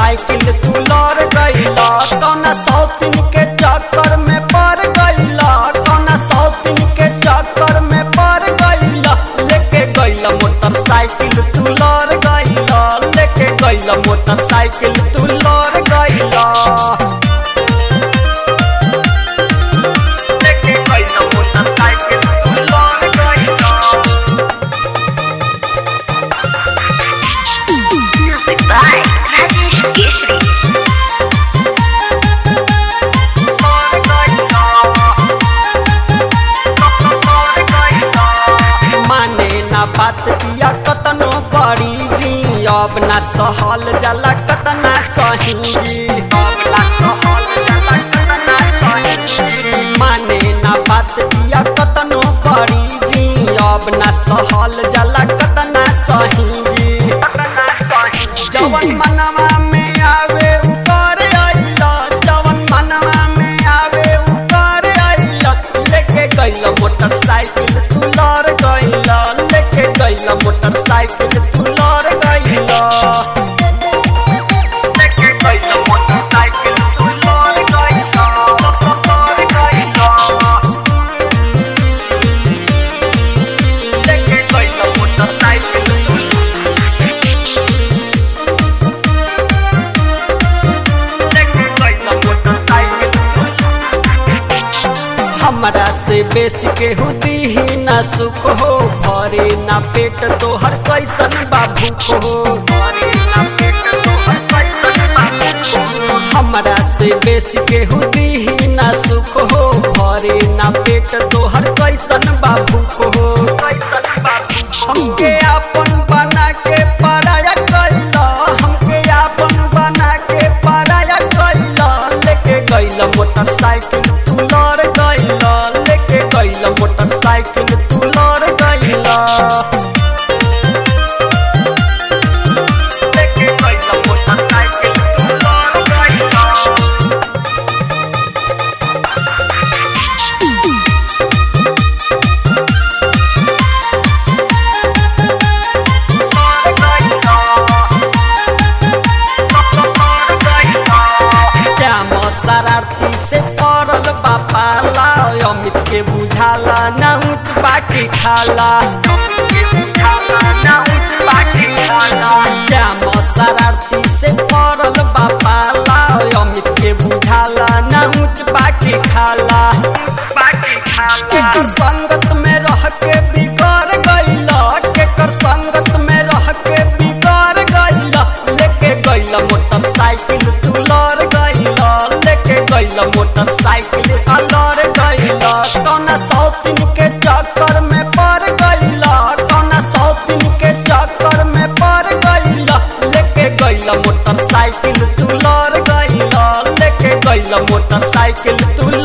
Motorcycle तू लड़ गईला कौना सौतीन के चक्कर में पड़ गईला कौना सौतीन के चक्कर में पड़ गईला लेके गईला मोटरसाइकिल तू लड़ गईला लेके गईला मोटरसाइकिल तू लड़ गईला लेके गईला मोटरसाइकिल तू लड़ गईला Music by Rajesh Keshri. माने ना बात किया कतनो बड़ी जी अब ना सहल जाला कतना सही जी अब ना सहल जाला कतना सही जी। माने ना बात किया कतनो बड़ी जी अब ना सहल जाला कतना सही जी जवन मनवा में आवे ऊपर आइला जवन मनवा में आवे ऊपर आइला लेके गइला मोटरसाइकिल तू लड़ गइला लेके गइला मोटरसाइकिल तू लड़ गइला लेके गइला मोटरसाइकिल तू लड़ गइला लड़ गइला लेके गइला मोटरसाइकिल तू हमरा से बेसी के हुदी ही ना सुख हो भरे ना पेट तोहर कैसन बाबू हो भरे ना पेट तोहर कैसन बाबू हो। हमरा से बेसी के हुदी ही ना सुख हो भरे ना पेट तोहर कैसन बाबू हो हमके आपन बना के पराया कैला हमके आपन बना के पराया कैला लेके गइला मोटरसाइकिल तू लड़ गइला लेके गइला मोटरसाइकिल तू लड़ गइला लेके गइला मोटरसाइकिल तू लड़ गइला श्याम शरारती से पड़ल बापाला अमित के बुझाला ना ऊंच बाकी खाला श्याम शरारती से पड़ल बापाला अमित के बुझाला ना ऊंच बाकी खाला केकर संगत में रह के बिगड़ गइला केकर संगत में रह के बिगड़ गइला लेके गइला मोटरसाइकिल तू लड़ गइला लेके गइला मोटरसाइकिल आ लड़ गइला कौना सौतीन के चक्कर में पड़ गइला कौना सौतीन के चक्कर में पड़ गइला लेके गइला मोटरसाइकिल तू लड़ गइला लेके गइला मोटरसाइकिल तू